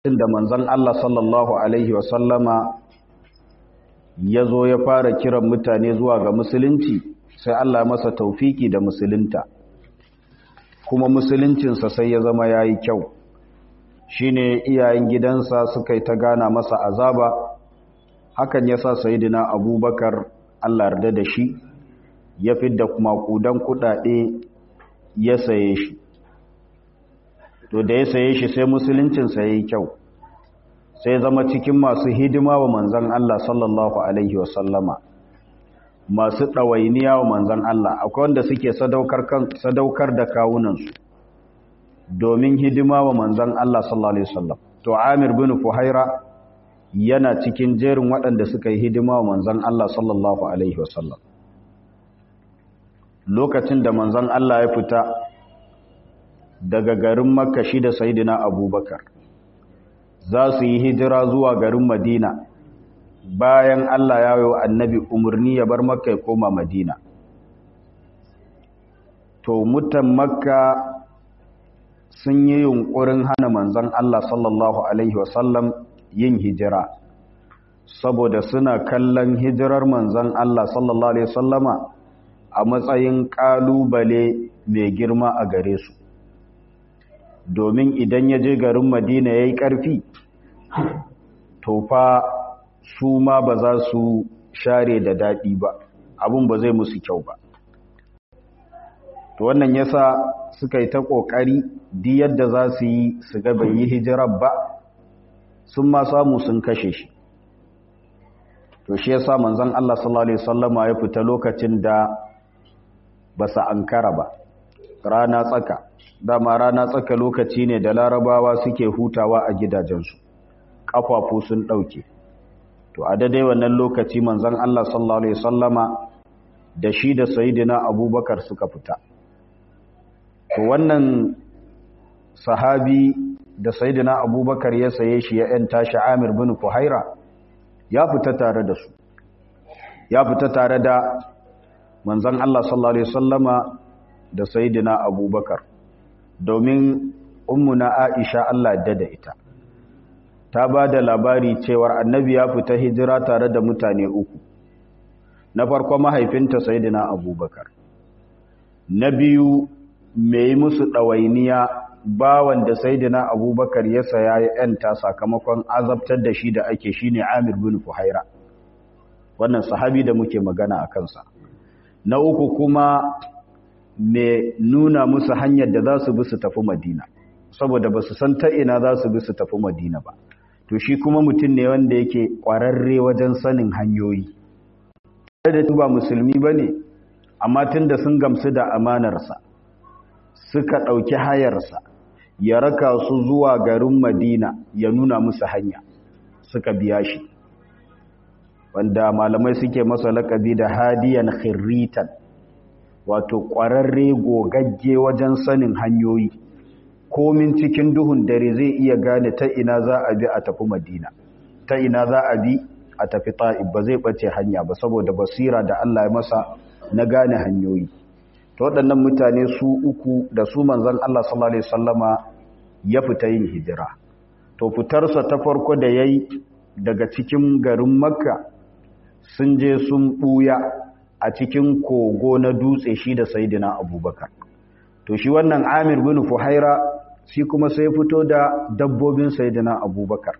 da manzon Allah sallallahu alaihi wasallama ya zo ya fara kiran mutane zuwa ga musulunci sai Allah masa taufiki da musulunta kuma musuluncinsa sai ya zama ya yi kyau shine iyayen gidansa suka yi ta gana masa azaba hakan ya sa sayidina abubakar Allah yarda da shi ya fidda kuma kudan kudade ya saye shi to da ya saye shi sai musuluncinsa ya yi kyau sai zama cikin masu hidima wa manzan Allah sallallahu Alaihi wasallama masu ɗawainiya wa manzan Allah akwai wanda suke sadaukar da kawunansu domin hidima wa manzan Allah sallallahu Alaihi wasallam to amir bin fuhaira yana cikin jerin waɗanda suka yi hidima wa manzan Allah sallallahu Alaihi wasallam lokacin da manzan Allah ya fita daga garin makka shi da sayidina abubakar za su yi hijira zuwa garin madina bayan Allah ya yi annabi umarni ya bar makka ya koma madina to mutan makka sun yi yunkurin hana manzan Allah sallallahu Alaihi wasallam yin hijira saboda suna kallon hijirar manzan Allah sallallahu Alaihi wasallama a matsayin ƙalubale mai girma a gare su domin idan ya je garin madina ya yi ƙarfi to fa su ma ba za su share da daɗi ba abin ba zai musu kyau ba to wannan yasa suka yi ta ƙoƙari di yadda za su yi su ga bai yi hijirar ba sun ma samu sun kashe shi to shi yasa manzon Allah sallallahu alaihi wasallama ya fita lokacin da ba sa ankara ba rana tsaka dama rana tsaka lokaci ne da larabawa suke hutawa a gidajensu ƙafafu sun ɗauke to a daidai wannan lokaci manzon Allah sallallahu alaihi wasallama da shi da sayyidina abubakar suka fita to wannan sahabi da sayyidina abubakar ya saye shi ya yanta shi amir bin fuhaira ya fita tare da su ya fita tare da manzon Allah sallallahu alaihi wasallama da sayyidina abubakar domin ummuna Aisha Allah da da ita ta ba da labari cewar annabi ya fita hijira tare da mutane uku na farko mahaifinta sayyidina abubakar na biyu mai musu ɗawainiya bawan da sayyidina abubakar ya saya ya yanta sakamakon azabtar da shi da ake shine Amir bin Fuhaira wannan sahabi da muke magana a kansa na uku kuma mai nuna musu hanyar da za su bi su tafi madina saboda ba su san ta ina za su bi su tafi madina ba to shi kuma mutum ne wanda yake ƙwararre wajen sanin hanyoyi da ba musulmi ba ne amma tun da sun gamsu da amanarsa suka ɗauki hayarsa ya raka su zuwa garin madina ya nuna musu hanya suka biya shi wanda malamai suke masa lakabi da hadiyan khirritan wato ƙwararre gogagge wajen sanin hanyoyi komin cikin duhun dare zai iya gane ta ina za a bi a tafi madina ta ina za a bi a tafi ta'ib ba zai ɓace hanya ba saboda basira da Allah ya masa na gane hanyoyi ta waɗannan mutane su uku da su manzan Allah sallallahu Alaihi wasallama ya fita yin hijira to fitarsa ta farko da ya yi daga cikin garin makka sun je sun ɓuya a cikin kogo na dutse shi da saidina abubakar to shi wannan amir bin fuhaira shi kuma sai fito da dabbobin saidina abubakar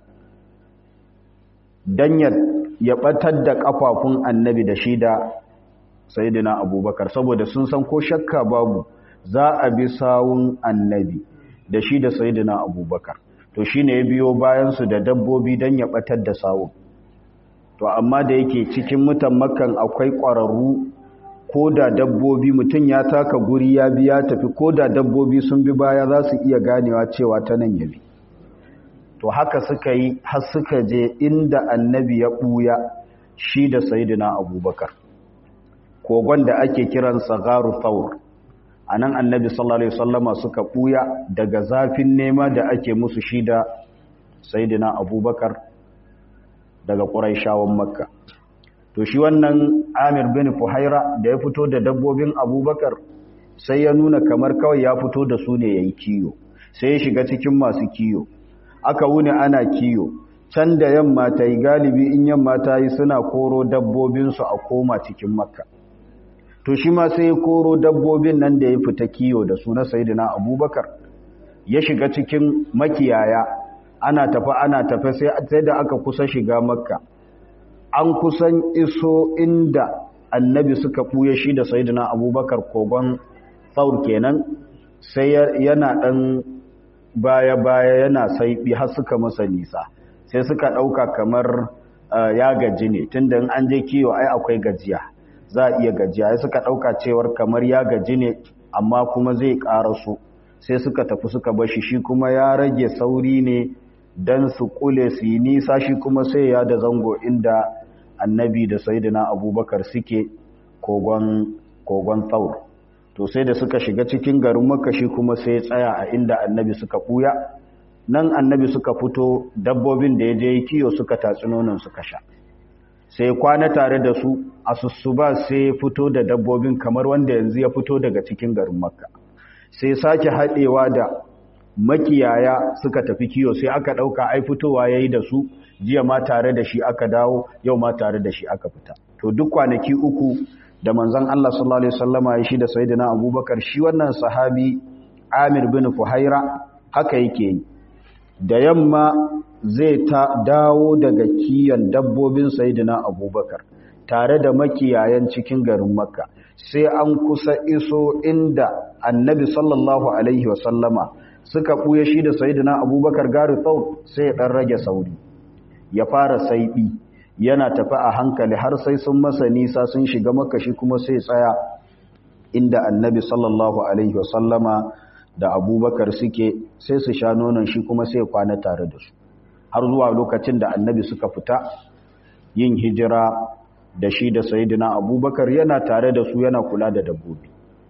don ya ɓatar da ƙafafun annabi da shi da saidina abubakar saboda sun san ko shakka babu za a bi sawun annabi da shi da saidina abubakar to shi ne ya biyo bayansu da dabbobi don ya ɓatar da sawun to amma da yake cikin mutan makan akwai ƙwararru ko da dabbobi mutum ya taka guri ya bi ya tafi ko da dabbobi sun bi baya za su iya ganewa cewa ta nan ya bi to haka suka yi har suka je inda annabi ya ɓuya shi da sayidina abubakar kogon da ake kiransa garu thawr a nan annabi sallallahu alaihi wasallama suka ɓuya daga zafin nema da ake musu shi da sayidina abubakar daga ƙuraishawan makka to shi wannan amir bin fuhaira da ya fito da dabbobin abubakar sai ya nuna kamar kawai ya fito da su ne ya yi kiyo sai ya shiga cikin masu kiyo aka wuni ana kiyo can da yamma ta yi galibi in yamma ta yi suna koro dabbobinsu a koma cikin makka to shi ma sai koro dabbobin nan da ya fita kiyo da su na sayidina abubakar ya shiga cikin makiyaya ana tafi ana tafi sai da aka kusa shiga makka an kusan iso inda annabi suka ɓuya shi da sayidina abubakar kogon tsaur kenan sai yana ɗan baya-baya yana saiɓi har suka masa nisa sai suka ɗauka kamar ya gaji ne tunda in an je kiyo ai akwai gajiya za a iya gajiya ya suka ɗauka cewar kamar ya gaji ne amma kuma zai ƙaraso sai suka tafi suka bashi shi kuma ya rage sauri ne don su kule su yi nisa shi kuma sai ya da zango inda annabi da saidina abubakar suke kogon tsaur to sai da suka shiga cikin garin makashi kuma sai tsaya a inda annabi suka ɓuya nan annabi suka fito dabbobin da ya je kiyo suka tatsi nonon suka sha sai kwana tare da su a sussuba sai fito da dabbobin kamar wanda yanzu ya fito daga cikin garin makka sai sake haɗewa da makiyaya suka tafi kiyo sai aka ɗauka ai fitowa ya yi da su jiya ma tare da shi aka dawo yau ma tare da shi aka fita to duk kwanaki uku da manzon Allah sallallahu alaihi wasallama ya shi da sayyidina Abubakar shi wannan sahabi Amir bin Fuhaira haka yake yi da yamma zai ta dawo daga kiyon dabbobin sayyidina Abubakar tare da makiyayan cikin garin Makka sai an kusa iso inda Annabi sallallahu alaihi wasallama suka buye shi da sayyidina Abubakar gari tsau sai ya dan rage sauri ya fara saibi yana tafi a hankali har sai sun masa nisa sun shiga makashi kuma sai tsaya inda annabi sallallahu alaihi wasallama da abubakar suke sai su sha nonon shi kuma sai kwana tare da su har zuwa lokacin da annabi suka fita yin hijira da shi da sayidina abubakar yana tare da su yana kula da dabbobi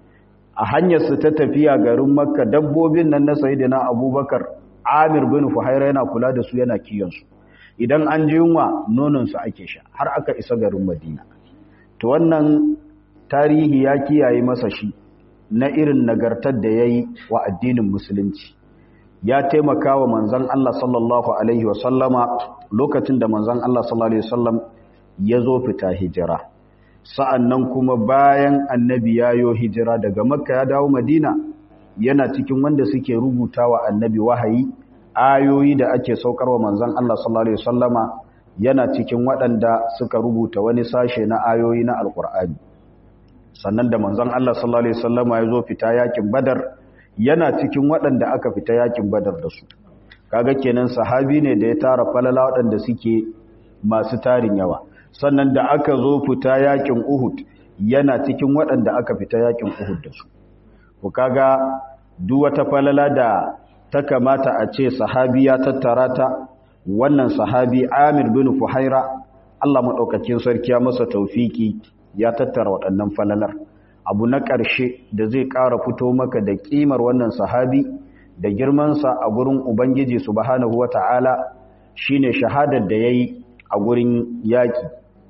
a hanyarsu ta tafiya garin makka dabbobin nan na sayidina abubakar amir bin fuhaira yana kula da su yana kiyansu idan an ji yunwa nononsu ake sha har aka isa garin madina to wannan tarihi ya kiyaye masa shi na irin nagartar da ya yi wa addinin musulunci ya taimaka wa manzan Allah sallallahu Alaihi wasallama lokacin da manzan Allah sallallahu Alaihi wasallam ya zo fita hijira sa'an nan kuma bayan annabi ya yo hijira daga makka ya dawo madina yana cikin wanda suke rubuta wa annabi wahayi ayoyi da ake saukarwa manzan Allah sallallahu Alaihi wasallama yana cikin waɗanda suka rubuta wani sashe na ayoyi na alƙur'ani sannan da manzan Allah sallallahu Alaihi wasallama ya zo fita yakin badar yana cikin waɗanda aka fita yakin badar da su kaga kenan sahabi ne da ya tara falala waɗanda suke masu tarin yawa sannan da aka zo fita yakin uhud yana cikin waɗanda aka fita yakin uhud da su ku kaga duk wata falala da ta kamata a ce sahabi ya tattara ta wannan sahabi Amir bin Fuhaira Allah madaukakin sarki ya masa taufiki ya tattara waɗannan falalar abu na ƙarshe da zai ƙara fito maka da ƙimar wannan sahabi da girmansa a gurin Ubangiji subhanahu wata'ala shine shahadar da yayi a gurin yaƙi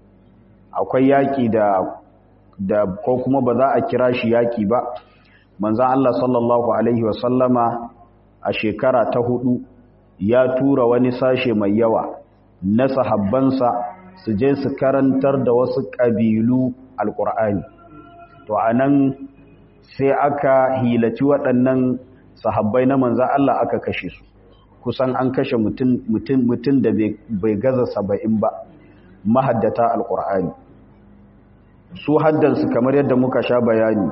akwai yaƙi da da ko kuma ba za a kira shi yaƙi ba manzon Allah sallallahu alaihi wasallama a shekara ta hudu ya tura wani sashe mai yawa na sahabbansa su je su karantar da wasu ƙabilu alƙur'ani to a nan sai aka hilaci waɗannan sahabbai na manzan Allah aka kashe su kusan an kashe mutum da bai gaza saba'in ba mahaddata alƙur'ani su haddansu kamar yadda muka sha bayani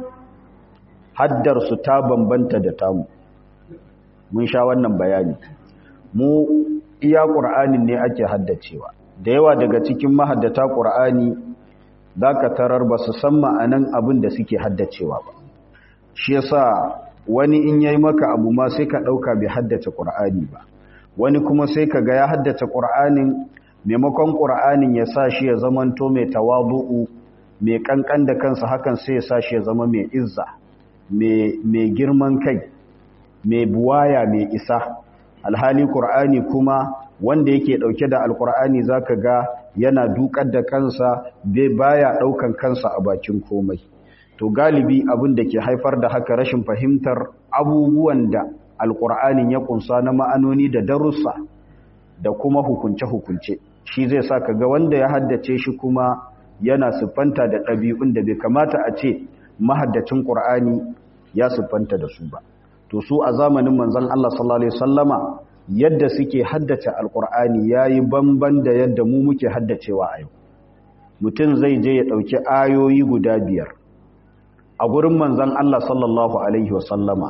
haddarsu ta bambanta da tamu mun sha wannan bayani mu iya ƙur'anin ne ake haddacewa da yawa daga cikin mahaddata ƙur'ani za ka tarar ba su san ma'anan abin da suke haddacewa ba shi yasa wani in yayi maka abu ma sai ka ɗauka bai haddace ƙur'ani ba wani kuma sai ka ga ya haddace ƙur'anin maimakon ƙur'anin ya sa shi ya zamanto mai tawadu'u mai ƙanƙan da kansa hakan sai ya sa shi ya zama mai izza mai girman kai mai buwaya mai isa alhali ƙur'ani kuma wanda yake ɗauke da alƙur'ani za ka ga yana dukar da kansa bai baya ɗaukan kansa a bakin komai to galibi abin da ke haifar da haka rashin fahimtar abubuwan da alƙur'anin ya ƙunsa na ma'anoni da darussa da kuma hukunce-hukunce shi zai sa ka ga wanda ya haddace shi kuma yana siffanta da ɗabi'un da bai kamata a ce mahaddacin ƙur'ani ya siffanta da su ba to su a zamanin manzon Allah sallallahu alaihi wasallama yadda suke haddace alƙur'ani yayi bamban da yadda mu muke haddacewa a yau mutum zai je ya ɗauki ayoyi guda biyar a gurin manzon Allah sallallahu alaihi wasallama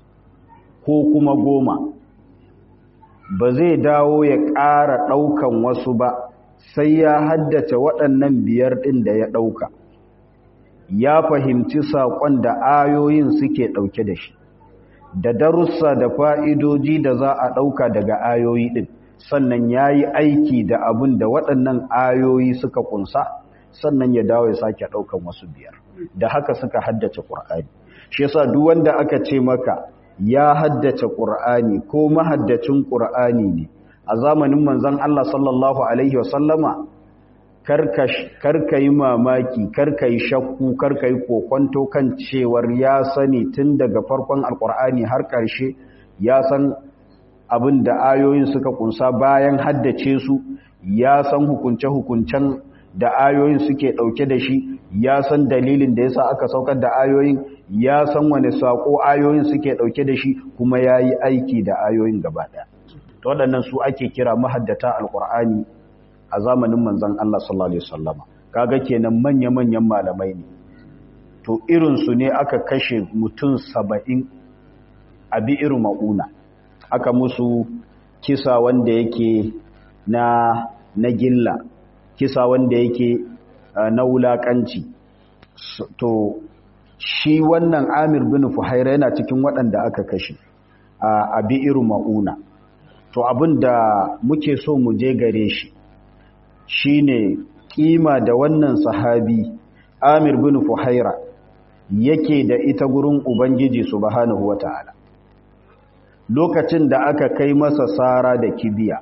ko kuma goma ba zai dawo ya ƙara ɗaukan wasu ba sai ya haddace waɗannan biyar ɗin da ya ɗauka ya fahimci saƙon da ayoyin suke ɗauke da shi da darussa da fa'idoji da za a ɗauka daga ayoyi ɗin sannan ya yi aiki da abin da waɗannan ayoyi suka ƙunsa sannan ya dawo ya sake ɗaukan wasu biyar da haka suka haddace ƙur'ani shi yasa duk wanda aka ce maka ya haddace ƙur'ani ko mahaddacin ƙur'ani ne a zamanin manzon Allah sallallahu alaihi wasallama karka yi mamaki karka yi shakku karka yi kokonto kan cewar ya sani tun daga farkon alƙur'ani har ƙarshe ya san abin da ayoyin suka kunsa bayan haddace su ya san hukunce-hukuncen da ayoyin suke ɗauke da shi ya san dalilin da yasa aka saukar da ayoyin ya san wani saƙo ayoyin suke ɗauke da shi kuma ya yi aiki da ayoyin gaba ɗaya ta waɗannan su ake kira mahaddata alƙur'ani a zamanin manzan Allah sallallahu Alaihi wasallama kaga kenan manya-manyan malamai ne to irinsu ne aka kashe mutum saba'in a bi irin ma'una aka musu kisa wanda yake na na gilla kisa wanda yake na wulakanci to shi wannan amir bin fuhaira yana cikin waɗanda aka kashe a bi irin ma'una to abin da muke so mu je gare shi shine kima da wannan sahabi amir bin fuhaira yake da ita gurin ubangiji subhanahu wata'ala lokacin da aka kai masa sara da kibiya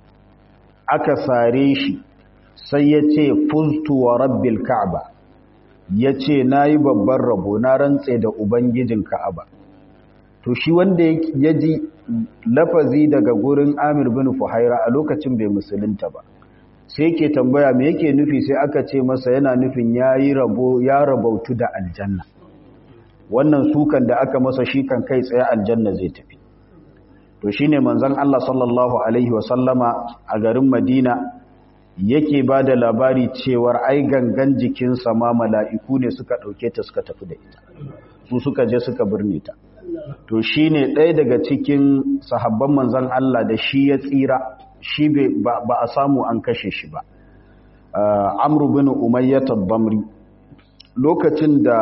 aka sare shi sai ya ce fuztu wa rabbil ka'aba ya ce na yi babban rabo na rantse da ubangijin ka'aba to shi wanda ya ji lafazi daga gurin amir bin fuhaira a lokacin bai musulunta ba sai ke tambaya me yake nufi sai aka ce masa yana nufin ya yi rabo ya rabautu da aljanna wannan sukan da aka masa shi kan kai tsaye aljanna zai tafi to shine manzon Allah sallallahu alaihi wasallama a garin Madina yake ba da labari cewar ai gangan jikinsa ma mala'iku ne suka ɗauke ta suka tafi da ita su suka je suka birne ta to shi ne ɗaya daga cikin sahabban manzan Allah da shi ya tsira shi ba a samu an kashe shi ba amru bin umayyatar bamri lokacin da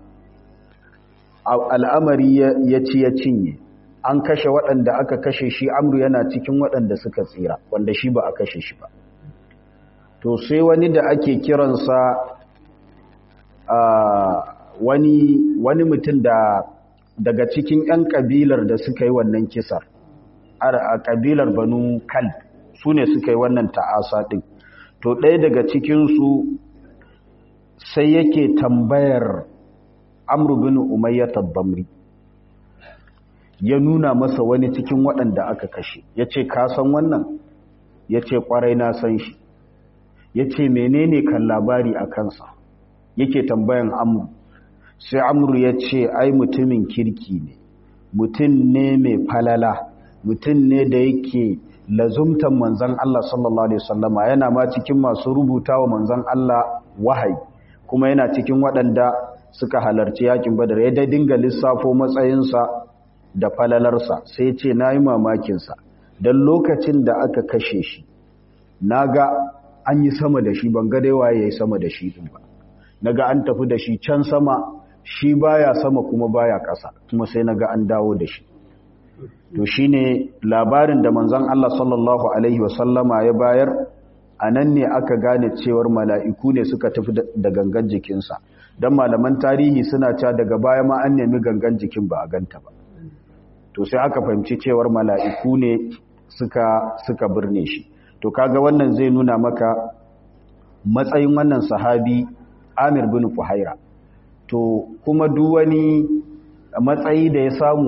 al'amari ya ci ya cinye an kashe waɗanda aka kashe shi amru yana cikin waɗanda suka tsira wanda shi ba a kashe shi ba to sai wani da ake kiransa wani wani mutum da daga cikin 'yan kabilar da suka yi wannan kisar a kabilar banu kal su ne suka yi wannan ta'asa ɗin to ɗaya daga cikinsu sai yake tambayar amru bin umayyatar bamri ya nuna masa wani cikin waɗanda aka kashe ya ce ka san wannan ya ce ƙwarai na san shi ya ce menene kan labari a kansa yake tambayan amru sai amru ya ce ai mutumin kirki ne mutum ne mai falala mutum ne da yake lazumtan manzan Allah sallallahu Alaihi wasallama yana ma cikin masu rubuta wa manzan Allah wahayi kuma yana cikin waɗanda suka halarci yakin badar ya dai dinga lissafo matsayinsa da falalarsa sai ce na yi mamakinsa don lokacin da aka kashe shi na ga an yi sama da shi ban ga dai waye ya yi sama da shi ɗin ba na ga an tafi da shi can sama shi baya sama kuma baya ƙasa kuma sai na ga an dawo da shi to shine labarin da manzon Allah sallallahu alaihi wasallama ya bayar a nan ne aka gane cewar mala'iku ne suka tafi da gangan jikinsa don malaman tarihi suna cewa daga baya ma an nemi gangan jikin ba a ganta ba to sai aka fahimci cewar mala'iku ne suka suka birne shi to kaga wannan zai nuna maka matsayin wannan sahabi Amir bin Fuhaira to kuma duk wani matsayi da ya samu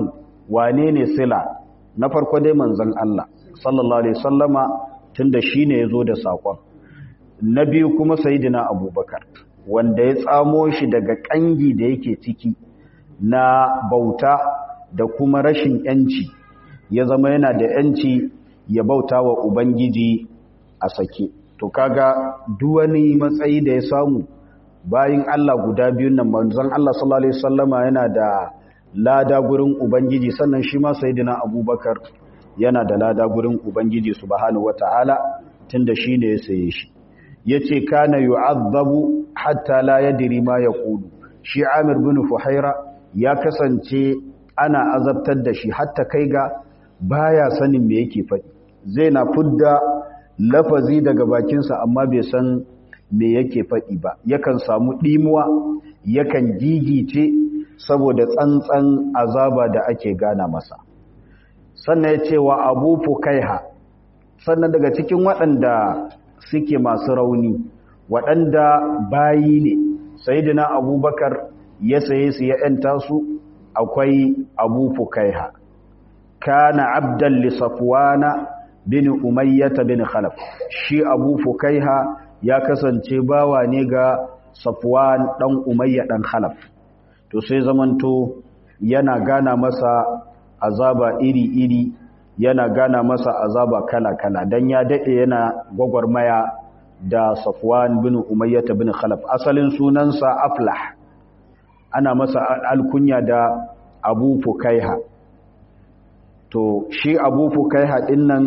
wane ne sila na farko dai manzon Allah sallallahu alaihi wasallama tunda shine yazo da sakon na biyu kuma sayyidina abubakar wanda ya tsamo shi daga kangi da yake ciki na bauta da kuma rashin yanci ya zama yana da yanci ya bauta wa ubangiji a sake to kaga duwani matsayi da ya samu bayin Allah guda biyun nan manzon Allah sallallahu alaihi wasallama yana da lada gurin ubangiji sannan shi ma sayyidina abubakar yana da lada gurin ubangiji subhanahu wataala tunda shine ya saye shi yace kana yu'azzabu hatta la yadri ma yaqulu shi Amir bin Fuhaira ya kasance ana azabtar da shi hatta kai ga baya sanin me yake faɗi zai na fudda lafazi daga bakinsa amma bai san me yake faɗi ba yakan samu ɗimuwa yakan gigice saboda tsantsan azaba da ake gana masa sannan ya ce wa abu fukaiha sannan daga cikin waɗanda suke masu rauni waɗanda bayi ne sayidina abubakar ya saye su ya ‘yanta su akwai abu fukaiha kana abdan li safwana bin umayyata bin khalaf shi abu fukaiha ya kasance bawa ne ga safwan dan umayya dan khalaf to sai zamanto yana gana masa azaba iri-iri yana gana masa azaba kala-kala dan ya dade yana gwagwarmaya da safwan bin umayyata bin khalaf asalin sunansa aflah ana masa alkunya da abu fukaiha to shi abu fukaiha din nan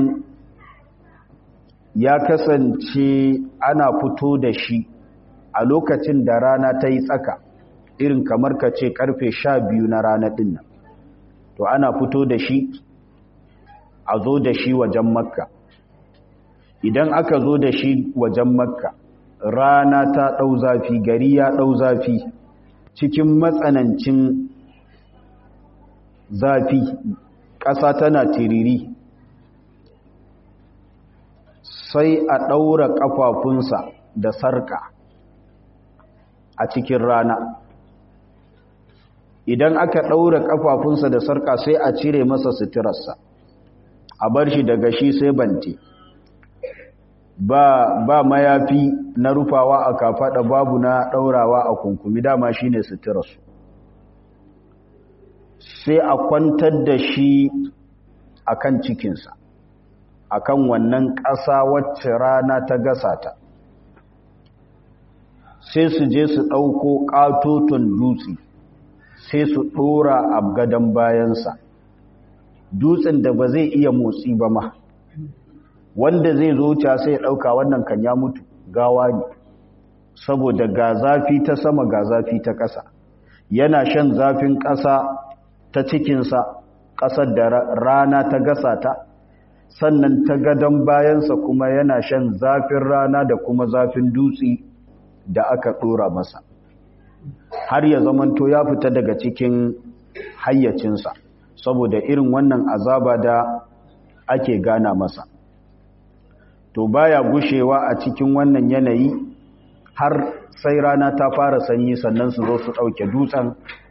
ya kasance ana fito da shi a lokacin da rana ta yi tsaka irin kamar ka ce karfe sha biyu na rana din nan to ana fito da shi a zo da shi wajen makka idan aka zo da shi wajen makka rana ta ɗau zafi gari ya ɗau zafi cikin matsanancin zafi ƙasa tana tiriri sai a ɗaura ƙafafunsa da sarƙa a cikin rana idan aka ɗaura ƙafafunsa da sarƙa sai a cire masa suturarsa a bar shi daga shi sai bante ba, ba mayafi na rufawa a kafaɗa babu na ɗaurawa a kunkumi dama shi ne suturarsu sai a kwantar da shi a kan cikinsa a kan wannan ƙasa wacce rana ta gasa ta sai su je su ɗauko ƙatoton dutse sai su ɗora a gadon bayansa dutsen da ba zai iya motsi ba ma wanda zai zo wuce sai ya ɗauka wannan kan ya mutu gawa ne saboda ga zafi ta sama ga zafi ta ƙasa yana shan zafin ƙasa ta cikinsa ƙasar da rana ta gasa ta sannan ta gadon bayansa kuma yana shan zafin rana da kuma zafin dutse da aka ɗora masa har ya zamanto ya fita daga cikin hayyacinsa saboda irin wannan azaba da ake gana masa to baya gushewa a cikin wannan yanayi har sai rana ta fara sanyi sannan su zo su ɗauke dutsen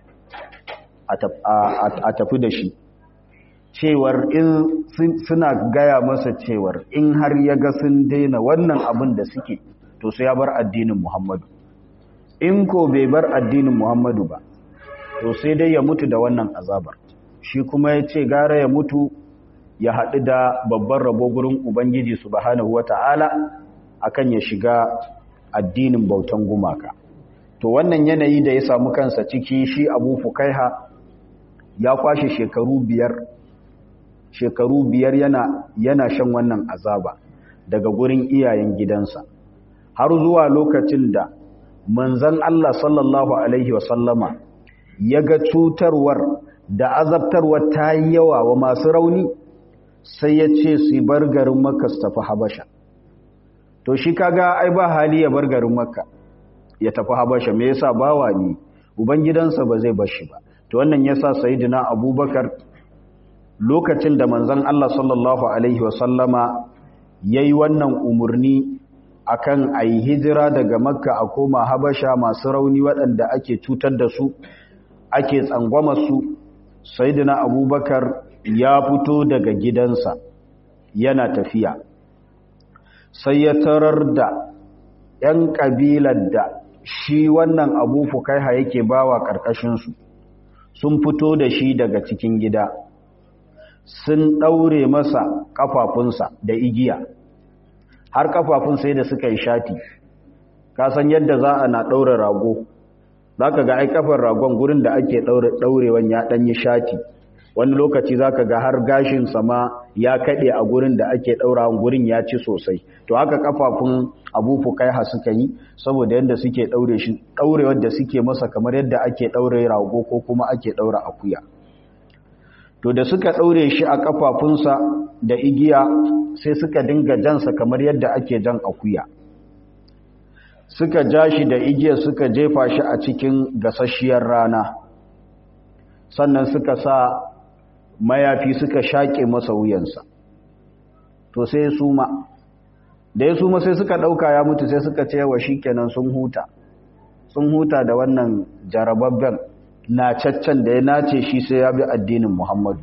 a tafi da shi cewar in suna gaya masa cewar in har ya ga sun daina wannan abin da suke to sai ya bar addinin muhammadu in ko bai bar addinin muhammadu ba to sai dai ya mutu da wannan azabar shi kuma ya ce gara ya mutu ya haɗu da babban rabo gurin ubangiji subhanahu wata'ala akan ya shiga addinin bautan gumaka to wannan yanayi da ya samu kansa ciki shi abu fukaiha ya kwashe shekaru biyar shekaru biyar yana yana shan wannan azaba daga gurin iyayen gidansa har zuwa lokacin da manzon Allah sallallahu alaihi wasallama ya ga cutarwar da azabtarwar ta yi yawa wa masu rauni sai ya ce su bar garin makka su tafi habasha to shi kaga ai ba hali ya bar garin makka ya tafi habasha me yasa bawa ne ubangidansa ba zai bar shi ba to wannan yasa sayyidina abubakar lokacin da manzon Allah sallallahu alaihi wasallama yayi wannan umurni akan ayi hijira daga makka a koma habasha masu rauni waɗanda ake cutar da su ake tsangwama su sayyidina abubakar ya fito daga gidansa yana tafiya sai ya tarar da 'yan ƙabilar da shi wannan abu fukaiha yake bawa ƙarƙashinsu sun fito da shi daga cikin gida sun ɗaure masa ƙafafunsa da igiya har ƙafafun sai da suka yi shati kasan yadda za a na ɗaure rago za ka ga ai ƙafar ragon gurin da ake ɗaurewan ya ɗanyi shati wani lokaci za ka ga har gashinsa ma ya kaɗe a gurin da ake ɗaurawan gurin ya ci sosai to haka ƙafafun abu fukaiha suka yi saboda yadda suke ɗaure shi ɗaurewar da suke masa kamar yadda ake ɗaure rago ko kuma ake ɗaura akuya to da suka ɗaure shi a ƙafafunsa da igiya sai suka dinga jansa kamar yadda ake jan akuya suka ja shi da igiya suka jefa shi a cikin gasasshiyar rana sannan suka sa mayafi suka shaƙe masa wuyansa to sai suma da ya suma sai suka ɗauka ya mutu sai suka ce wa shi kenan sun huta sun huta da wannan jarababben na caccan da ya nace shi sai ya bi addinin muhammadu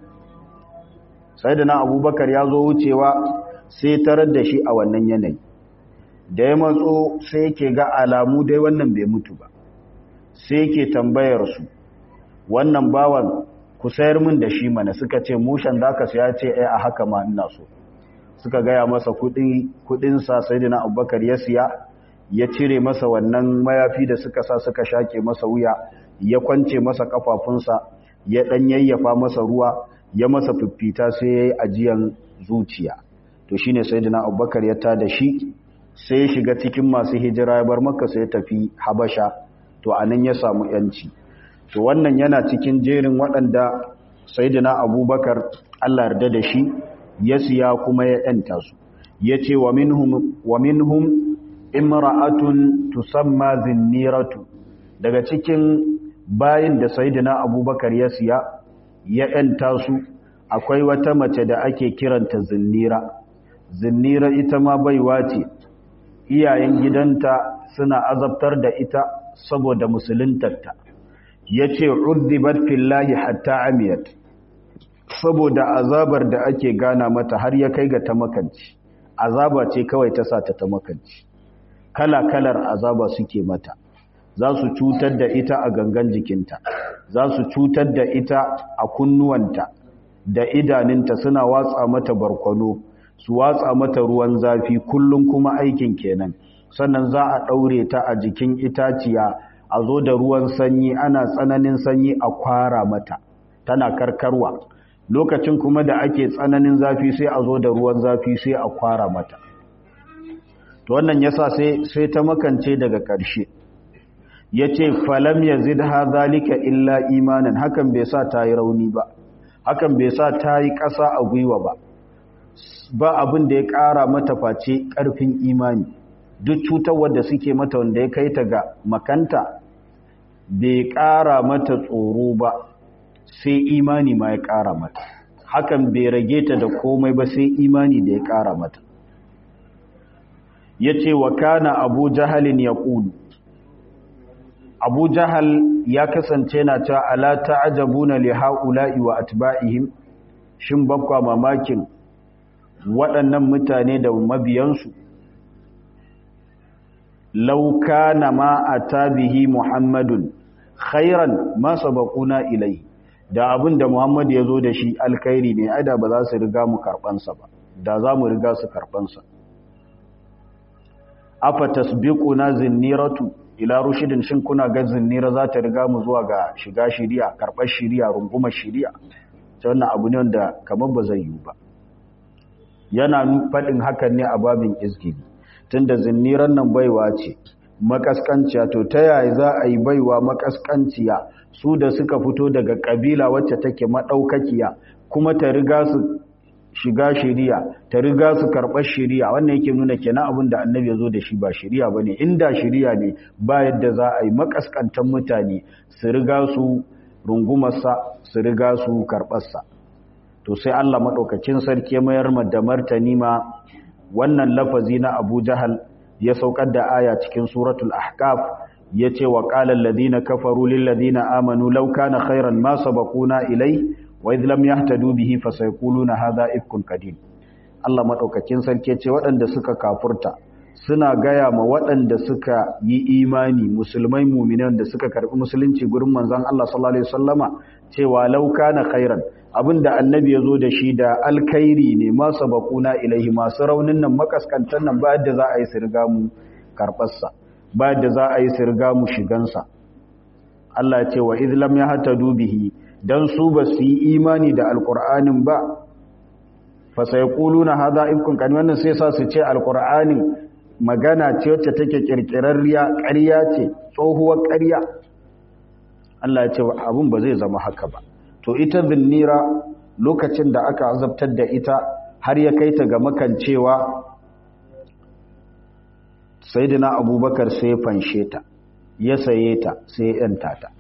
sai da na abubakar ya zo wucewa sai tarar da shi a wannan yanayi da ya matso sai yake ga alamu dai wannan bai mutu ba sai yake tambayar su wannan bawan ku sayar min da shi mana suka ce mushen da aka siya ce ai a haka ma ina so suka gaya masa kudinsa sai da na abubakar ya siya ya cire masa wannan mayafi da suka sa suka shake masa wuya ya kwance masa kafafunsa ya dan yayyafa masa ruwa ya masa fiffita sai ya yi ajiyan zuciya to shine sai da na abubakar ya tada shi sai ya shiga cikin masu hijira ya bar maka sai ya tafi habasha to anan ya samu yanci to wannan yana cikin jerin waɗanda sayyidina abubakar Allah yarda da shi ya siya kuma ya yanta su yace wa minhum wa minhum imra'atun tusamma zinniratu daga cikin bayin da sayyidina abubakar ya siya ya yanta su akwai wata mace da ake kiranta zinnira zinnira ita ma baiwa ce iyayen gidanta suna azabtar da ita saboda musuluntarta ya ce urdibat fillahi hatta amiyat saboda azabar da ake gana mata har ya kai ga ta makanci azaba ce kawai ta sa ta ta makanci kala-kalar azaba suke mata za su cutar da ita a gangan jikinta za su cutar da ita a kunnuwanta da idaninta suna watsa mata barkwano su watsa mata ruwan zafi kullum kuma aikin kenan sannan za a ɗaure ta a jikin itaciya a zo da ruwan sanyi ana tsananin sanyi a kwara mata tana karkarwa lokacin kuma da ake tsananin zafi sai a zo da ruwan zafi sai a kwara mata to wannan yasa sai sai ta makance daga ƙarshe yace falam yazid zalika illa imanan hakan bai sa ta yi rauni ba hakan bai sa ta yi ƙasa a gwiwa ba ba abin da ya ƙara mata face ƙarfin imani duk cutar wadda suke mata wanda ya kai ta ga makanta bai ƙara mata tsoro ba sai imani ma ya ƙara mata hakan bai rage ta da komai ba sai imani da ya ƙara mata ya ce wa kana abu jahalin ya ƙulu abu jahal ya kasance na ta ala ta'ajabuna li ha'ula'i wa atba'ihim shin bakwa mamakin waɗannan mutane da mabiyansu lauka na ma a tabihi muhammadun khairan masa bakuna ilai da abin da muhammad ya zo da shi alkhairi ne aida ba za su riga mu karɓansa ba da za mu riga su karɓansa afa tasbiquna zinniratu ila rushidin shin kuna ga zinnira za ta riga mu zuwa ga shiga shiriya karɓar shiriya rungumar shiriya ta wannan abu ne wanda kamar ba zai yiwu ba yana faɗin hakan ne a babin izgili tunda zinniran nan baiwa ce makaskanciya to ta yaya za a yi baiwa makaskanciya su da suka fito daga kabila wacce take madaukakiya kuma ta riga su shiga shiriya ta riga su karɓar shiriya wannan yake nuna kenan abin da annabi ya zo da shi ba shiriya ba ne inda shiriya ne ba yadda za a yi makaskantan mutane su riga su rungumarsa su riga su karɓarsa to sai Allah maɗaukacin sarki mayar da martani ma wannan lafazi na Abu Jahal ya saukar da aya cikin suratul Ahqaf yace wa qala alladhina kafaru lil ladina amanu law kana khairan ma sabaquna ilai wa idh lam yahtadu bihi fasayquluna hadha ifkun qadim Allah madaukakin sarki ce waɗanda suka kafurta suna gaya ma waɗanda suka yi imani musulmai mu'minan da suka karbi musulunci gurin manzon Allah sallallahu alaihi wasallama cewa law kana khairan abinda annabi ya zo da shi da alkhairi ne ma sabaquna ilaihi masu raunin nan makaskantan nan ba yadda za a yi sirga mu karbarsa ba yadda za a yi sirga mu shigansa Allah ya ce wa idh lam yahtadu bihi dan su ba su yi imani da alqur'anin ba fa sayquluna hadha ifkun kan wannan sai sa su ce alqur'anin magana ce wacce take kirkirarriya ƙarya ce tsohuwar ƙarya Allah ya ce abun ba zai zama haka ba to ita zinnira lokacin da aka azabtar da ita har ya kai ta ga makancewa sayyidina abubakar sai ya fanshe ta ya saye ta sai ya yanta ta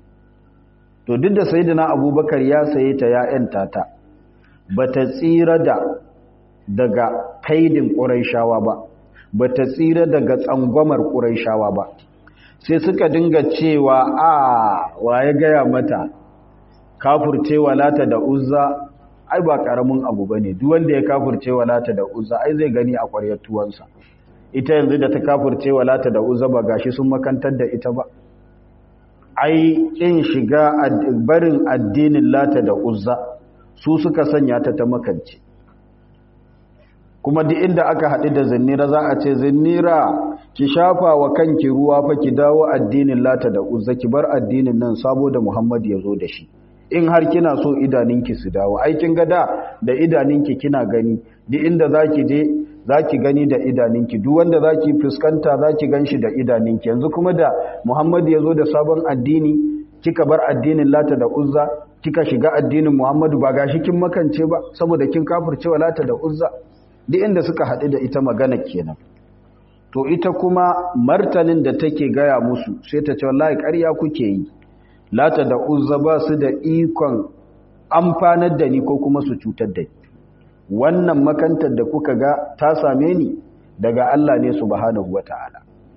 to duk da sayyidina abubakar ya saye ta ya yanta ta bata tsira da daga kaidin quraishawa ba bata tsira daga tsangwamar quraishawa ba sai suka dinga cewa a waye gaya mata kafurce lata da uzza ai ba karamin abu bane duk wanda ya kafurce lata da uzza ai zai gani a ƙwaryar tuwansa ita yanzu da ta kafurce lata da uzza ba gashi sun makantar da ita ba ai kin shiga barin addinin lata da uzza su suka sanya ta ta makance kuma duk inda aka haɗu da zinnira za a ce zinnira ki shafa wa kanki ruwa fa ki dawo addinin lata da uzza ki bar addinin nan sabo da muhammad ya zo da shi in har kina so idaninki su dawo aikin gada da idaninki kina gani duk inda zaki je zaki gani da idaninki duk wanda zaki fuskanta zaki ganshi da idaninki yanzu kuma da Muhammad ya zo da sabon addini kika bar addinin Lata da Uzza kika shiga addinin Muhammadu ba gashi kin makance ba saboda kin kafircewa Lata da Uzza duk inda suka haɗu da ita magana kenan to ita kuma martanin da take gaya musu sai ta ce wallahi ƙarya kuke yi lata da uzza ba su da ikon amfanar da ni ko kuma su cutar da ni wannan makantar da kuka ga ta same ni daga Allah ne subhanahu wata'ala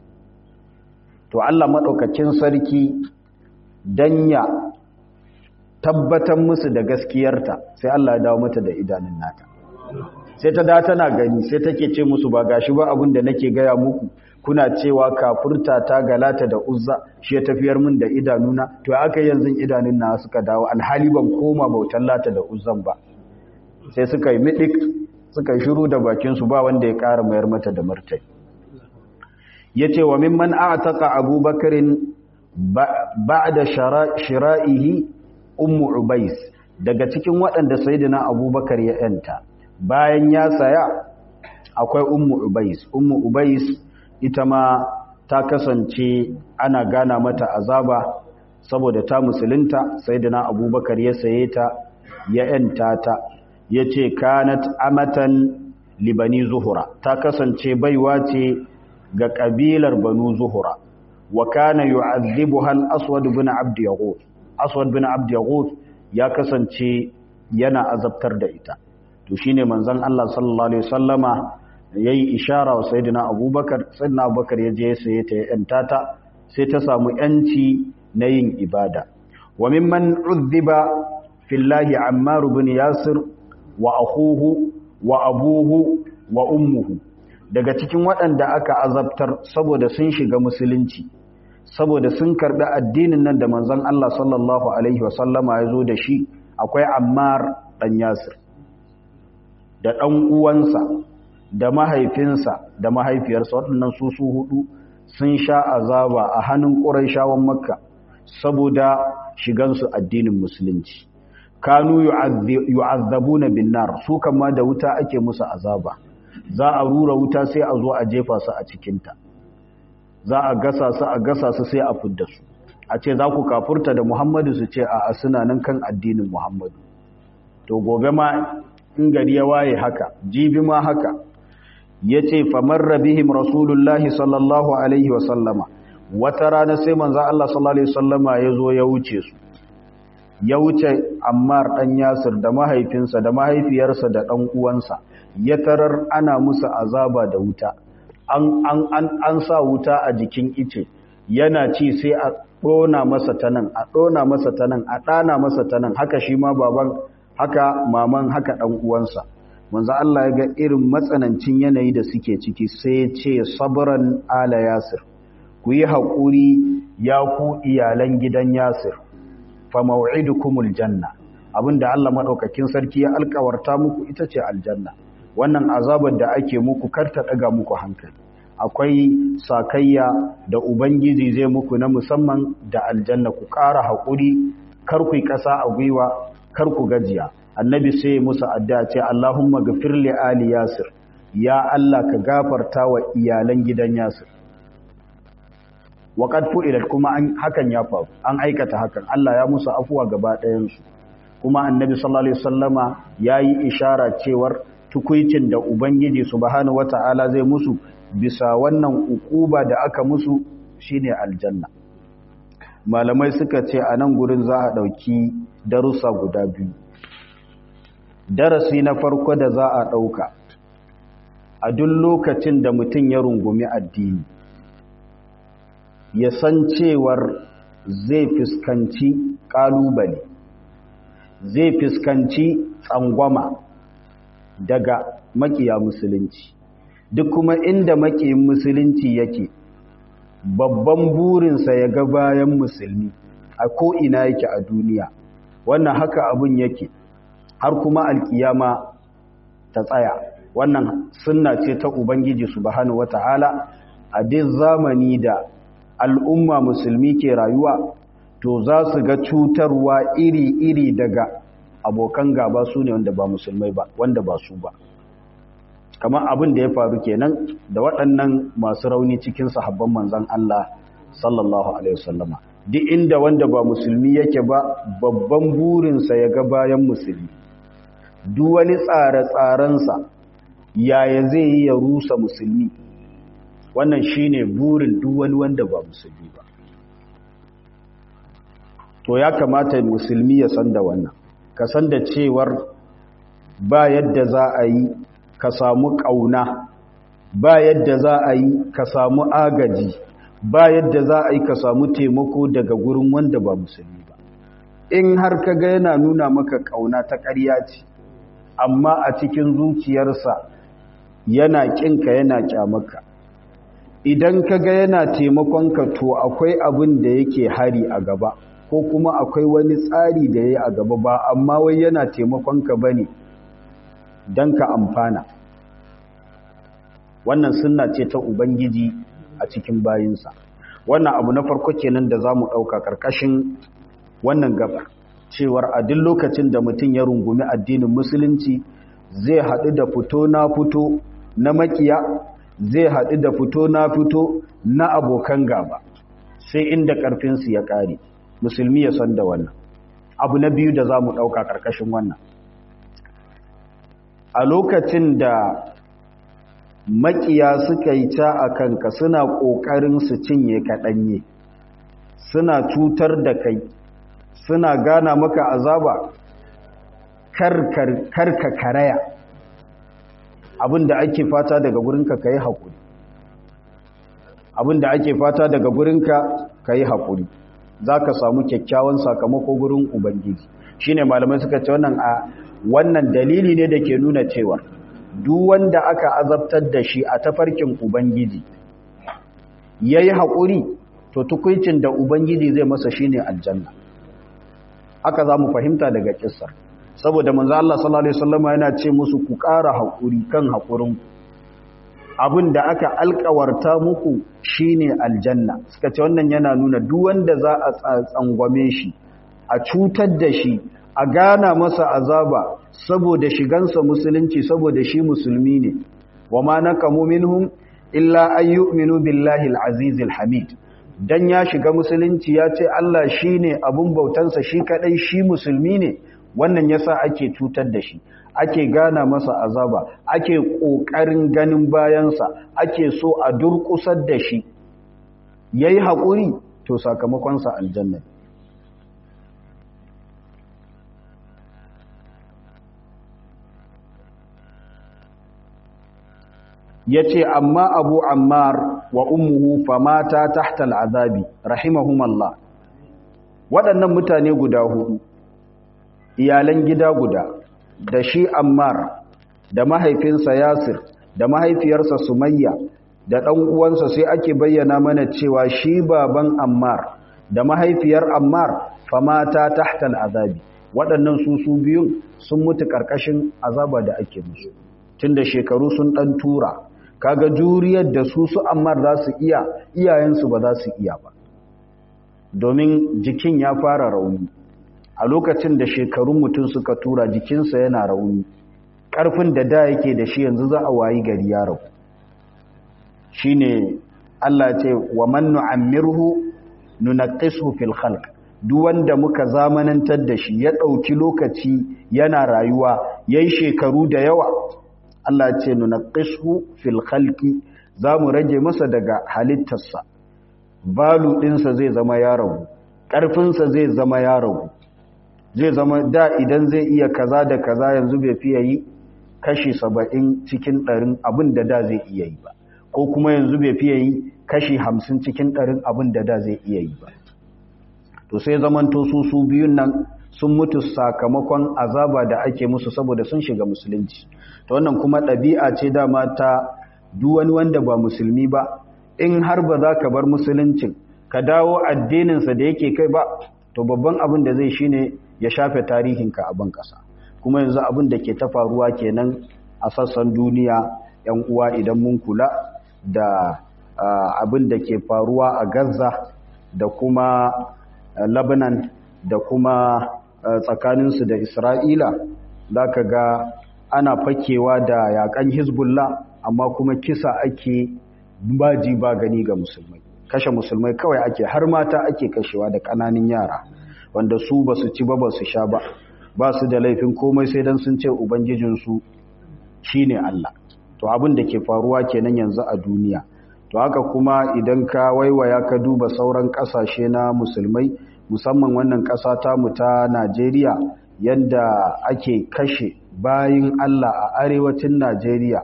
to Allah madaukakin sarki danya tabbatar musu da gaskiyarta sai Allah ya dawo mata da idanun nata sai ta da tana gani sai take ce musu ba gashi ba abin da nake gaya muku kuna cewa kafurta ta galata da uzza shi ya tafiyar min da idanuna to aka yanzu idanun na suka dawo alhali ban koma bautar lata da uzzan ba sai suka yi midik suka yi shiru da bakin su ba wanda ya ƙara mayar mata da martani yace wa mimman a'taqa abubakarin ba'da shira'ihi ummu ubais daga cikin waɗanda sayyidina abubakar ya yanta bayan ya saya akwai ummu ubais ummu ubais ita ma ta kasance ana gana mata azaba saboda ta musulunta sayyidina abubakar ya saye ta ya yanta ta yace kanat amatan libani zuhura ta kasance baiwa ce ga kabilar banu zuhura wa kana yu'adhibuha al-aswad ibn abd yaghut aswad ibn abd yaghut ya kasance yana azabtar da ita to shine manzon Allah sallallahu alaihi wasallama yayi ishara wa sayyidina Abubakar sayyidina Abubakar ya je sai ta yanta ta sai ta samu yanci na yin ibada wa mimman udhiba fillahi Ammar ibn Yasir wa akhuhu wa abuhu wa ummuhu daga cikin waɗanda aka azabtar saboda sun shiga musulunci saboda sun karɓi addinin nan da manzon Allah sallallahu alaihi wasallama ya zo da shi akwai Ammar dan Yasir da ɗan uwansa da mahaifinsa da mahaifiyarsa waɗannan su su hudu sun sha azaba a hannun ƙuraishawan makka saboda shigansu addinin musulunci kanu yu'azzabuna bin nar su kama da wuta ake musu azaba za a rura wuta sai a zo a jefa su a cikinta za a gasa su a gasa su sai a fidda su a ce za ku kafurta da muhammadu su ce a suna nan kan addinin muhammadu to gobe ma in gari ya waye haka jibi ma haka ya ce famarra bihim rasulullahi sallallahu alaihi wasallama wata rana sai manza Allah sallallahu alaihi wasallama ya zo ya wuce su ya wuce ammar ɗan yasir da mahaifinsa da mahaifiyarsa da ɗan uwansa ya tarar ana musu azaba da wuta an, an, an, an sa wuta a jikin ice yana ci sai a ɗona masa ta nan a ɗona masa ta nan a ɗana masa ta nan haka shi ma baban haka maman haka ɗan uwansa manzo Allah ya ga irin matsanancin yanayi da suke ciki sai ya ce sabran ala yasir ku yi haƙuri ya ku iyalan gidan yasir fa maw'idukumul janna abinda Allah madaukakin sarki ya alƙawarta muku ita ce aljanna wannan azabar da ake muku kar ta daga muku hankali akwai sakayya da ubangiji zai muku na musamman da aljanna ku ƙara haƙuri kar ku yi ƙasa a gwiwa kar ku gajiya annabi sai musu addu'a ce Allahumma ghafir li ali yasir ya Allah ka gafarta wa iyalan gidan yasir waqad fu'ilat kuma an hakan ya faru an aikata hakan Allah ya musu afuwa gaba ɗayan su kuma annabi sallallahu alaihi wasallama yayi ishara cewar tukuicin da ubangiji subhanahu wata'ala zai musu bisa wannan ukuba da aka musu shine aljanna malamai suka ce a nan gurin za a ɗauki darussa guda biyu darasi na farko da za a ɗauka a duk lokacin da mutum ya rungumi addini ya san cewar zai fuskanci ƙalubale zai fuskanci tsangwama daga makiya musulunci duk kuma inda makiyin musulunci yake babban burinsa ya ga bayan musulmi a ko'ina yake a duniya wannan haka abin yake har kuma alkiyama ta tsaya wannan sunna ce ta ubangiji subhanahu wata'ala a duk zamani da al'umma musulmi ke rayuwa to za su ga cutarwa iri-iri daga abokan gaba su ne wanda ba musulmai ba wanda ba su ba kamar abin da ya faru kenan da waɗannan masu rauni cikin sahabban manzan Allah sallallahu alaihi wasallama duk inda wanda ba musulmi yake ba babban burinsa ya ga bayan musulmi duk wani tsare-tsarensa yaya zai yi ya rusa musulmi wannan shine burin duk wani wanda ba musulmi ba to ya kamata musulmi ya san da wannan ka san da cewar ba yadda za a yi ka samu ƙauna ba yadda za a yi ka samu agaji ba yadda za a yi ka samu taimako daga gurin wanda ba musulmi ba in har ka ga yana nuna maka ƙauna ta ƙarya ce amma a cikin zuciyarsa yana ƙinka yana ƙyamaka idan ka ga yana taimakonka to akwai abin da yake hari a gaba ko kuma akwai wani tsari da ya yi a gaba ba amma wai yana taimakonka ba ne don ka amfana wannan sunna ce ta ubangiji a cikin bayinsa wannan abu na farko kenan da za mu ɗauka ƙarƙashin wannan gaba cewar a duk lokacin da mutum ya rungumi addinin musulunci zai haɗu da fito na fito na makiya zai haɗu da fito na fito na abokan gaba sai inda ƙarfinsu ya ƙare musulmi ya san da wannan abu na biyu da za mu ɗauka ƙarƙashin wannan a lokacin da makiya suka yi ta a kanka suna ƙoƙarin su cinye kaɗanye suna cutar da kai suna gana maka azaba karka karaya abinda ake fata daga gurinka ka yi haƙuri abinda ake fata daga gurinka ka yi haƙuri za ka samu kyakkyawan sakamako gurin ubangiji shine malamai suka ce wannan a wannan dalili ne da ke nuna cewa duk wanda aka azabtar da shi a tafarkin ubangiji ya yi haƙuri to tukuncin da ubangiji zai masa shine aljanna haka za mu fahimta daga kissar saboda manzo Allah sallallahu alaihi wasallam yana ce musu ku ƙara haƙuri kan haƙurin abin da aka alƙawarta muku shine aljanna suka ce wannan yana nuna duk wanda za a tsangwame shi a cutar da shi a gana masa azaba saboda shigansa musulunci saboda shi musulmi ne wa ma nakamu minhum illa an yu'minu billahi al-aziz al-hamid dan ya shiga musulunci ya ce Allah shine abun bautansa shi kadai shi musulmi ne wannan yasa ake cutar da shi ake gana masa azaba ake kokarin ganin bayansa ake so a durkusar da shi yayi hakuri to sakamakon sa aljanna ya ce amma abu ammar wa ummuhu famata tahta al'azabi rahimahumallah waɗannan mutane guda hudu iyalan gida guda da shi ammar da mahaifinsa yasir da mahaifiyarsa sumayya da ɗan uwansa sai ake bayyana mana cewa shi baban ammar da mahaifiyar ammar famata tahta al'azabi waɗannan su su biyun sun mutu ƙarƙashin azaba da ake musu tun da shekaru sun ɗan tura kaga juriyar da su su ammar za su iya iyayensu ba za su iya ba domin jikin ya fara rauni a lokacin da shekarun mutum suka tura jikinsa yana rauni ƙarfin da da yake da shi yanzu za a wayi gari ya rabu shi ne Allah ce wa man nu'ammirhu nunaqqisu fil khalq duk wanda muka zamanantar da shi ya ɗauki lokaci yana rayuwa yayi shekaru da yawa Allah ce nunaqqisu fil khalqi zamu rage masa daga halittarsa balu ɗinsa zai zama ya ragu ƙarfinsa zai zama ya ragu zai zama da idan zai iya kaza da kaza yanzu bai fiye yi kashi saba'in cikin ɗarin abin da da zai iya yi ba ko kuma yanzu bai fiye yi kashi hamsin cikin ɗarin abin da da zai iya yi ba to sai zamanto su su biyun nan sun mutu sakamakon azaba da ake musu saboda sun shiga musulunci to wannan kuma ɗabi'a ce dama ta duk wani wanda ba musulmi ba in har ba za ka bar musuluncin ka dawo addininsa da yake kai ba to babban abin da zai shine ya shafe tarihinka a ban ƙasa kuma yanzu abin da ke ta faruwa kenan a sassan duniya yan uwa idan mun kula da abin da ke faruwa a gaza da kuma lebanon da kuma tsakaninsu da isra'ila za ka ga ana fakewa da yakan hezbollah amma kuma kisa ake baji ba gani ga musulmai kashe musulmai kawai ake har mata ake kashewa da ƙananan yara wanda su ba su ci ba ba su sha ba ba su da laifin komai sai don sun ce ubangijinsu shi ne Allah to abin da ke faruwa kenan yanzu a duniya to haka kuma idan ka waiwaya ka duba sauran ƙasashe na musulmai musamman wannan ƙasa tamu ta Najeriya yadda ake kashe bayin Allah a arewacin Najeriya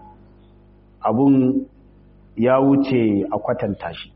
abun ya wuce a kwatanta shi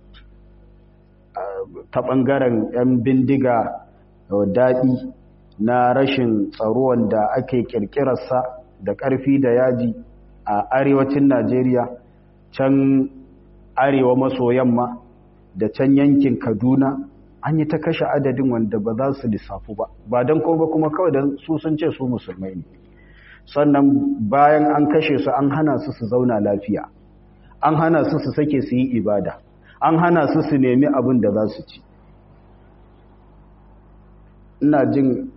ta ɓangaren 'yan bindiga daɗi na rashin tsaro wanda ake ƙirƙirarsa da ƙarfi da yaji a arewacin Najeriya can arewa maso yamma da can yankin Kaduna an yi ta kashe adadin wanda ba za su lissafu ba ba don ko ba kuma kawai don su sun ce su musulmai ne sannan bayan an kashe su an hana su su zauna lafiya an hana su su sake su yi ibada an hana su su nemi abin da za su ci ina jin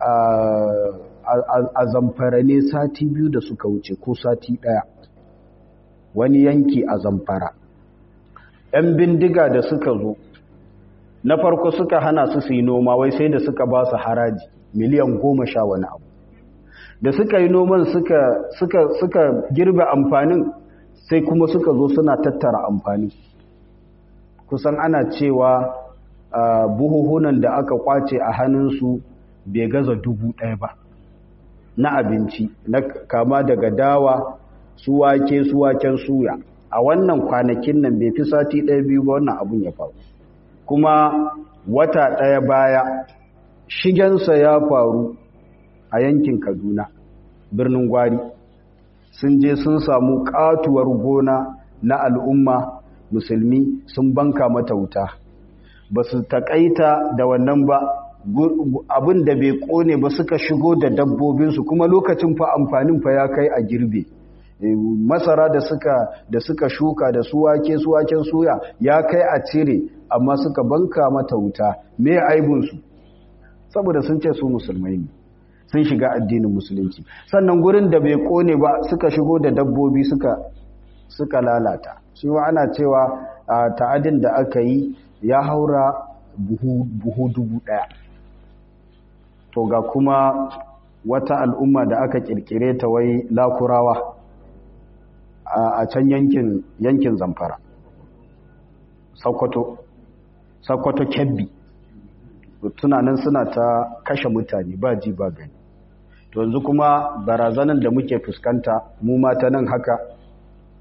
a zamfara ne sati biyu da suka wuce ko sati ɗaya wani yanki a zamfara ‘yan bindiga da suka zo na farko suka hana su su yi noma wai sai da suka ba su haraji miliyan goma sha wani abu da suka yi noman suka girbe amfanin sai kuma suka zo suna tattara amfani kusan ana cewa buhuhunan da aka kwace a hannunsu bai gaza dubu ɗaya ba na abinci na kama daga dawa su wake su waken suya a wannan kwanakin nan bai fi sati ɗaya biyu ba wannan abun ya faru kuma wata ɗaya baya shigensa ya faru a yankin kaduna birnin gwari sun je sun samu katuwar gona na al'umma musulmi sun banka mata wuta ba su taƙaita da wannan ba abin da bai ƙone ba suka shigo da dabbobinsu kuma lokacin fa amfanin fa ya kai a girbe masara da suka da suka shuka da su wake su waken suya ya kai a cire amma suka banka mata wuta me aibinsu saboda sun ce su musulmai ne sun shiga addinin musulunci sannan gurin da bai kone ba suka shigo da dabbobi suka suka lalata shi wa ana cewa ta'adin da aka yi ya haura buhu, buhu dubu daya to ga kuma wata al'umma da aka kirkire ta wai lakurawa a can yankin yankin zamfara sokoto sokoto kebbi tunanin suna ta kashe mutane ba ji ba gani to yanzu kuma barazanan da muke fuskanta mu mata nan haka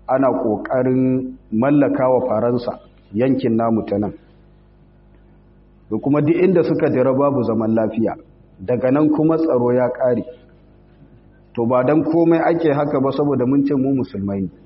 ana ƙoƙarin mallaka wa faransa yankin namu ta nan da kuma duk inda suka jira babu zaman lafiya daga nan kuma tsaro ya ƙare to ba don komai ake haka ba saboda mun ce mu musulmai ne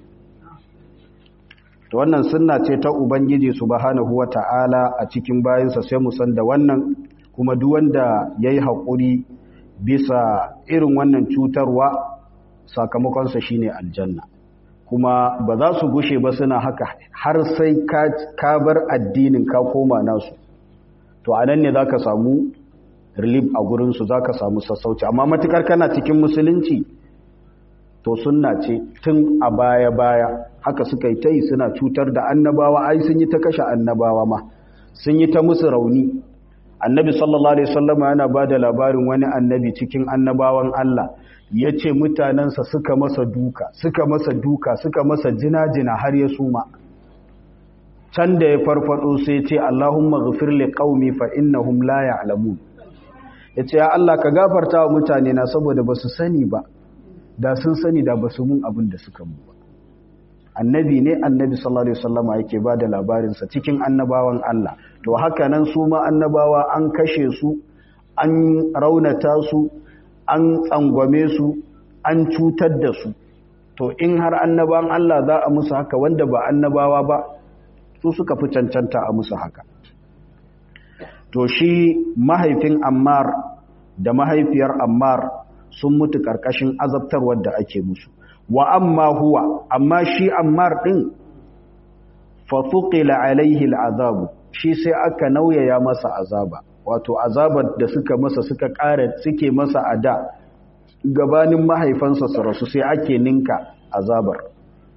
to wannan sunna ce ta ubangiji subhanahu wata'ala a cikin bayansa sai mu san da wannan kuma duk wanda yayi haƙuri bisa irin wannan cutarwa sakamakonsa shine aljanna kuma ba za su gushe ba suna haka har sai ka bar addinin ka koma nasu to a nan ne za ka samu relief a gurinsu za ka samu sassauci amma matukar kana cikin musulunci to sunna ce tun a baya-baya haka suka yi ta yi suna cutar da annabawa ai sun yi ta kashe annabawa ma sun yi ta musu rauni annabi sallallahu alaihi wasallama yana ba da labarin wani annabi cikin annabawan Allah ya ce mutanensa suka masa duka suka masa duka suka masa jina-jina har ya suma can da ya farfado sai ce Allahumma ghafir li qaumi fa innahum la ya'lamun yace ya Allah ka gafarta wa mutane na saboda basu sani ba da sun sani da basu mun abin da suka mu ba annabi ne annabi sallallahu alaihi wasallama yake bada labarin sa cikin annabawan Allah to haka nan su ma annabawa an kashe su an raunata su an tsangwame su an cutar da su to in har annabawan Allah za a musu haka wanda ba annabawa ba su suka fi cancanta a musu haka to shi mahaifin ammar da mahaifiyar ammar sun mutu ƙarƙashin azabtarwar da ake musu wa amma huwa amma shi ammar ɗin fatuƙila alaihi al'azabu shi sai aka nauyaya masa azaba wato azabar da suka masa suka ƙara suke masa a da gabanin mahaifansa su rasu sai ake ninka azabar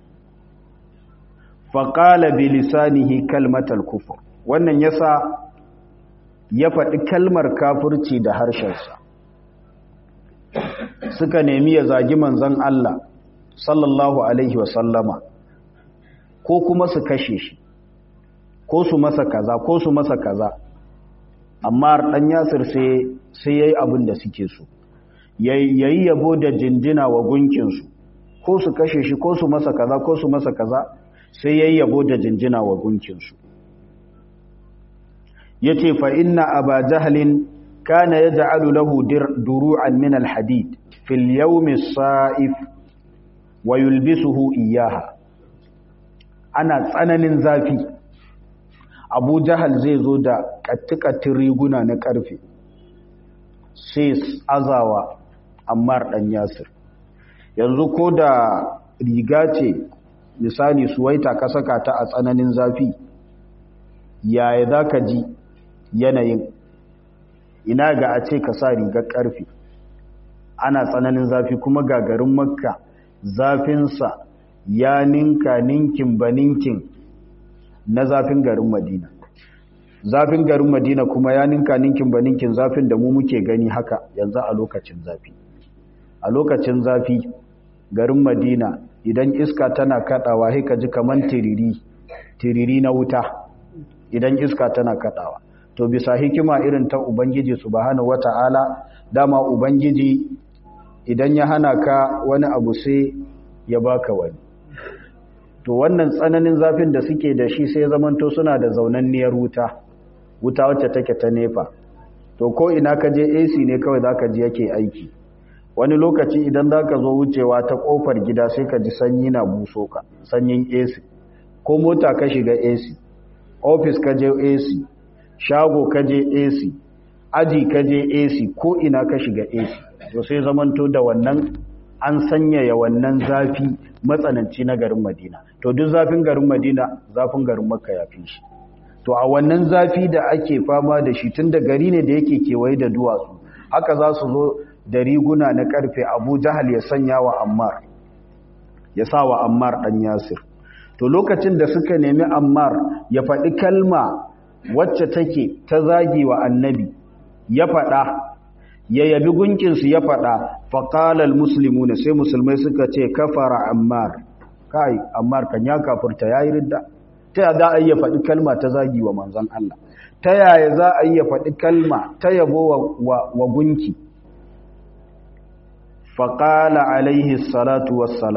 faƙala bilisanihi kalmatal kufur wannan yasa ya faɗi kalmar kafirci da harshensa suka nemi ya zagi manzon Allah sallallahu alaihi wasallama ko kuma su kashe shi ko su masa kaza ko su masa kaza amma ɗan yasir sai ya yi abin da suke so yayi yabo da jinjina wa gunkinsu ko su kashe shi ko su masa kaza ko su masa kaza sai yayi yabo da jinjina wa gunkinsu yace fa inna aba jahlin kana yaj'alu lahu duru'an min alhadid fil yawm as-sa'if wa yulbisuhu iyyaha ana tsananin zafi abu jahal zai zo da kattikatin riguna na karfe sai azawa ammar dan yasir yanzu ko da riga ce misali suwaita ka saka ta a tsananin zafi yaya za ka ji yanayin ina ga a ce ka sa rigar karfe ana tsananin zafi kuma ga garin makka zafinsa ya ninka ninkin ba ninkin na zafin garin madina zafin garin madina kuma ya ninka ninkin ba ninkin zafin da mu muke gani haka yanzu a lokacin zafi a lokacin zafi garin madina idan iska tana kadawa sai ka ji kaman tiriri tiriri na wuta idan iska tana kadawa to bisa hikima irin ta ubangiji subhanahu wata'ala dama ubangiji idan ya hana ka wani abu sai ya baka wani to wannan tsananin zafin da suke da shi sai zamanto suna da zaunanniyar wuta wuta wacce take ta nefa to ko ina ka je AC ne kawai zaka ji yake aiki wani lokaci idan zaka zo wucewa ta kofar gida sai ka ji sanyi na buso ka sanyin AC ko mota ka shiga AC office ka je AC shago ka je AC aji ka je AC ko ina ka shiga AC to sai zamanto da wannan an sanyaya wannan zafi matsananci na garin Madina to duk zafin garin Madina zafin garin Makka ya fi shi to a wannan zafi da ake fama da shi tunda gari ne da yake kewaye da duwatsu haka za su zo da riguna na karfe Abu Jahal ya sanya wa Ammar ya sa wa Ammar dan Yasir to lokacin da suka nemi Ammar ya faɗi kalma wacce take ta zagi wa annabi ya faɗa ya yabi gunkinsu ya faɗa faƙalar musulmi sai musulmai suka ce kafara ammar kai ammar kan ya kafurta ya yi ridda ta yaya za a iya faɗi kalma ta zagi wa manzan Allah ta yaya za a iya faɗi kalma ta yabo wa gunki faƙala alaihi salatu wassalam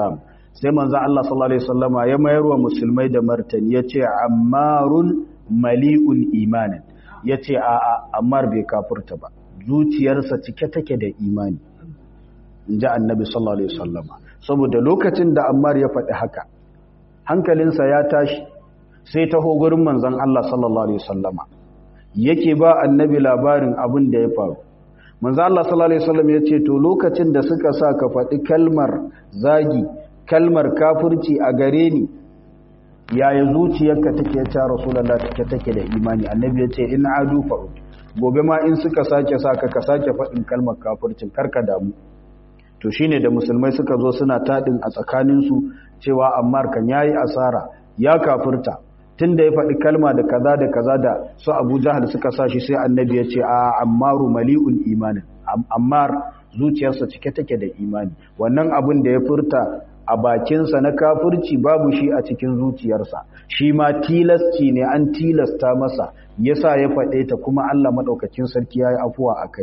sai manzo Allah sallallahu alaihi wasallama ya mayar wa musulmai da martani yace ammarun mali'un imanin yace a a ammar bai kafurta ba zuciyarsa cike take da imani inji annabi sallallahu alaihi wasallama saboda lokacin da ammar ya faɗi haka hankalinsa ya tashi sai taho gurin manzon Allah sallallahu alaihi wasallama yake ba annabi labarin abin da ya faru manzo Allah sallallahu alaihi wasallam yace to lokacin da suka sa ka faɗi kalmar zagi kalmar kafirci a gare ni yaya zuciyarka take ta rasulullah take take da imani annabi yace in adu fa gobe ma in suka sake saka ka sake faɗin kalmar kafircin karka damu to shine da musulmai suka zo suna tadin a tsakanin su cewa ammar kan yayi asara ya kafirta tunda ya faɗi kalma da kaza da kaza da su Abu Jahal suka sa shi sai annabi ya ce a ammaru mali'un imanin ammar zuciyarsa cike take da imani wannan abin da ya furta a bakinsa na kafirci babu shi a cikin zuciyarsa shi ma tilasci ne an tilasta masa yasa ya faɗe ta kuma Allah madaukakin sarki yayi afuwa akai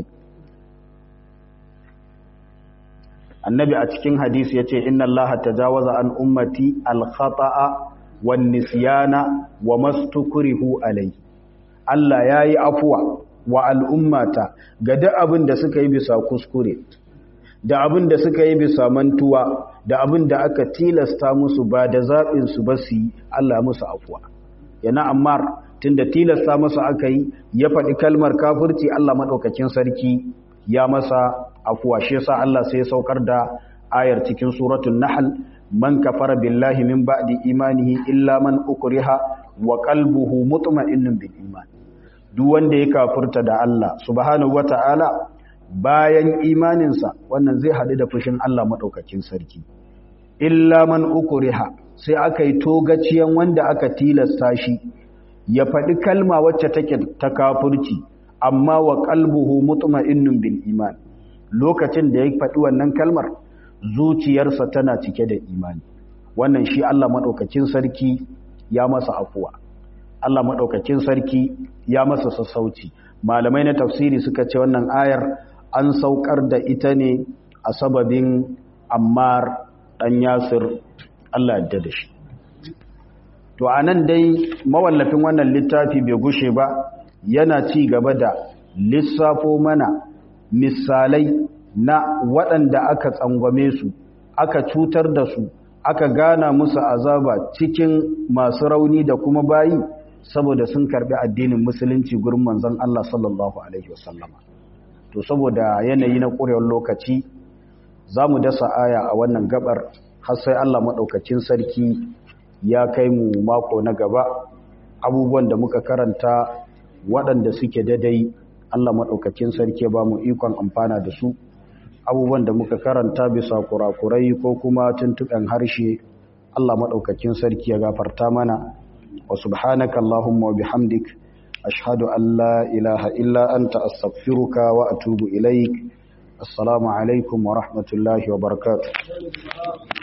annabi a cikin hadisi yace inna allaha tajawaza an ummati al-khata'a wan nisyana wa mastukrihu alai Allah yayi afuwa wa al'ummata ga duk abin da suka yi bisa kuskure da abin da suka yi bisa mantuwa da abin da aka tilasta musu ba da zaɓin su ba su yi Allah musu afuwa yana ammar tunda tilasta masa aka yi ya faɗi kalmar kafirci Allah maɗaukakin sarki ya masa afuwa shi yasa Allah sai ya saukar da ayar cikin suratul nahl man kafara billahi min ba'di imanihi illa man ukriha wa qalbuhu mutma'innun bil iman duk wanda ya kafurta da Allah subhanahu wata'ala bayan imaninsa wannan zai hadu da fushin Allah madaukakin sarki illa man ukriha sai aka yi togaciyan wanda aka tilasta shi ya faɗi kalma wacce take ta kafurci amma wa qalbuhu mutma'innun bil iman lokacin da ya faɗi wannan kalmar zuciyarsa tana cike da imani wannan shi Allah maɗaukakin sarki ya masa afuwa Allah maɗaukakin sarki ya masa sassauci malamai na tafsiri suka ce wannan ayar an saukar da ita ne a sababin ammar ɗan yasir Allah yadda da shi to a nan dai mawallafin wannan littafi bai gushe ba yana ci gaba da lissafo mana misalai na waɗanda aka tsangwame su aka cutar da su aka gana musu azaba cikin masu rauni da kuma bayi saboda sun karbi addinin musulunci gurin manzon Allah sallallahu alaihi wasallama to saboda yanayi na ƙurewar lokaci za mu dasa aya a wannan gabar har sai Allah maɗaukacin sarki ya kai mu mako na gaba abubuwan da muka karanta waɗanda suke dadai Allah maɗaukacin sarki ba mu ikon amfana da su abubuwan da muka karanta bisa kurakurai ko kuma tuntuɓen harshe Allah maɗaukakin sarki ya gafarta mana wa subhanaka Allahumma wa bihamdik ashhadu an la ilaha illa anta astaghfiruka wa atubu ilaik assalamu alaikum wa rahmatullahi wa barakatuh